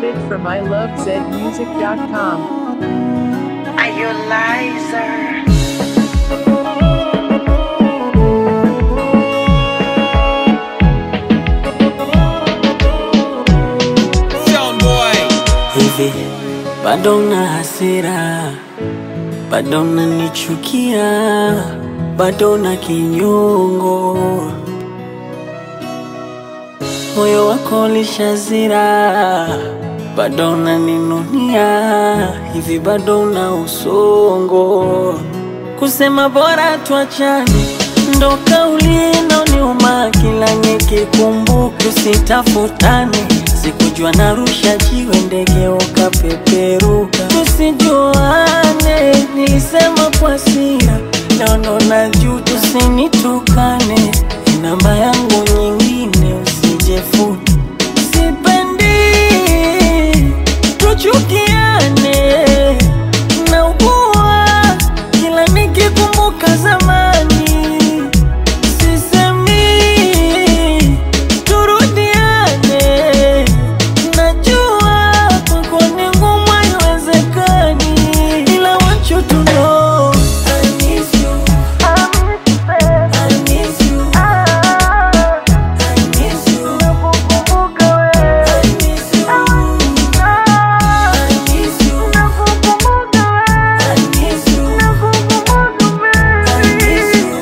Downloaded from ilovezmusic.com. Are you a liar? hivi bado na hasira, bado nanichukia, bado na kinyongo, moyo wako lishazira, bado naninunia, hivi bado na usongo, kusema bora tuachane ndo kauli inaoniuma kila nikikumbuka, tusitafutane. Sikujua narusha jiwe ndege ukapeperuka, tusijuane. Nilisema kwa hasira, leo ndo najua, tusinitukane. Ni namba yangu nyingine usijefute, sipendi tuchukiane naugua kila nikikumbuka zamani, sisemi turudiane. Najua kwako ni ngumu, haiwezekani, ila want you to know I miss you. I miss you. I miss you. I miss you. I miss you. I miss you. I miss you.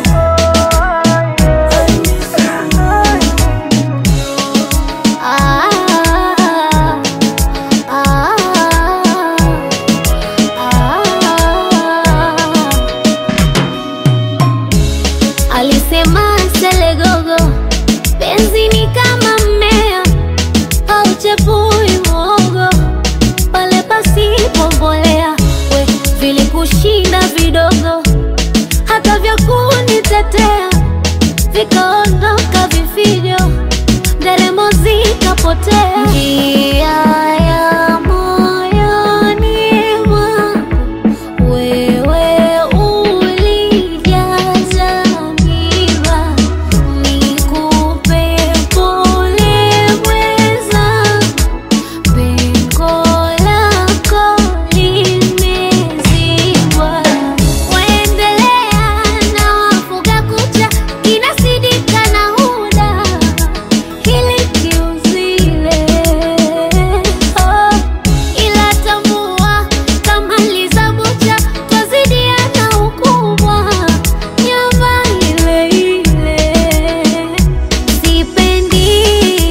Alisema Selegogo, penzi ni kama mmea hauchepui mwogo pale pasipo mbolea. We vilikushinda vidogo, hata vya kunitetea vikaondoka vifijo, nderemo zikapotea. Njia ya moyoni mwangu wewe ulijaza miba, nikupe pole mwenzangu, pengo lako limezibwa. Waendelea na wafuga kucha, kinasidika na huda hili kiuzile oh, ila tambua kama lizabucha twazidiana ukubwa nyama ile ile sipendi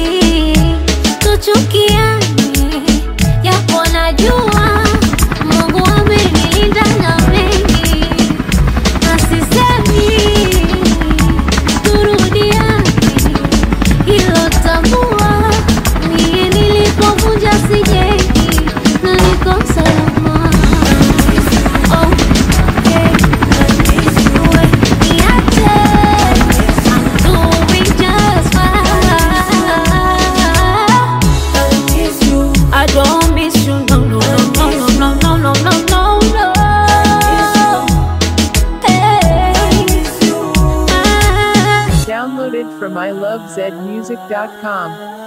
tuchukiane japo najua Mungu amenilinda na mengi na sisemi turudiane hilo tambua, mie nilipovunja sijengi na niko salama. Oh, yeah. We, niache. I'm doing just fine. I don't miss you, no, no, no, no, no, no, no, no, no, no. Hey. Ah. Downloaded from ilovezmusic.com.